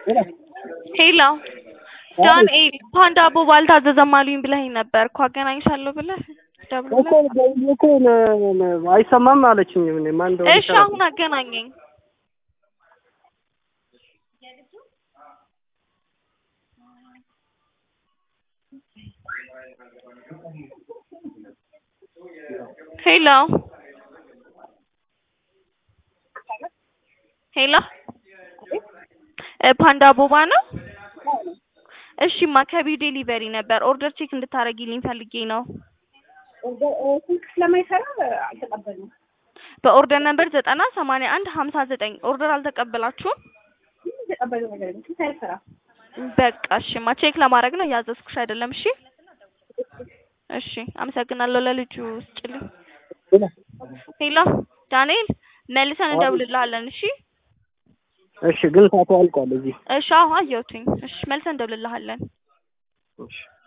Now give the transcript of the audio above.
ሄሎ ዳንኤል ፓንዳ ቦብ አልታዘዘም አሉኝ ብለኸኝ ነበር እኮ አገናኝሻለሁ ብለህ እኮ ደውለህ ደውዬ እኮ ነ- ነ- አይሰማም አለችኝ። እኔ ማን እንደሆነ እሺ አሁን አገናኘኝ ሄሎ ሄሎ እ ፓንዳ ቦባ ነው እሺማ ከቢው ዴሊቨሪ ነበር ኦርደር ቼክ እንድታረጊልኝ ፈልጌ ነው ስልክ ስለማይሰራ አልተቀበልንም። በኦርደር ነበር ዘጠና ሰማንያ አንድ ሀምሳ ዘጠኝ ኦርደር አልተቀበላችሁም የተቀበለው ነገር የለም። ስልክ አይሰራም። በቃ እሺማ ቼክ ለማድረግ ነው ያዘዝኩሽ አይደለም እሺ እሺ አመሰግናለሁ ለልጁ ስጭልኝ ሄሎ ዳንኤል መልሰን እንደውልልሃለን እሺ እሺ፣ ግን ሰዓቱ አልቋል እዚህ እሺ አዎ አየሁትኝ እሺ መልሰን እንደውልልሃለን እሺ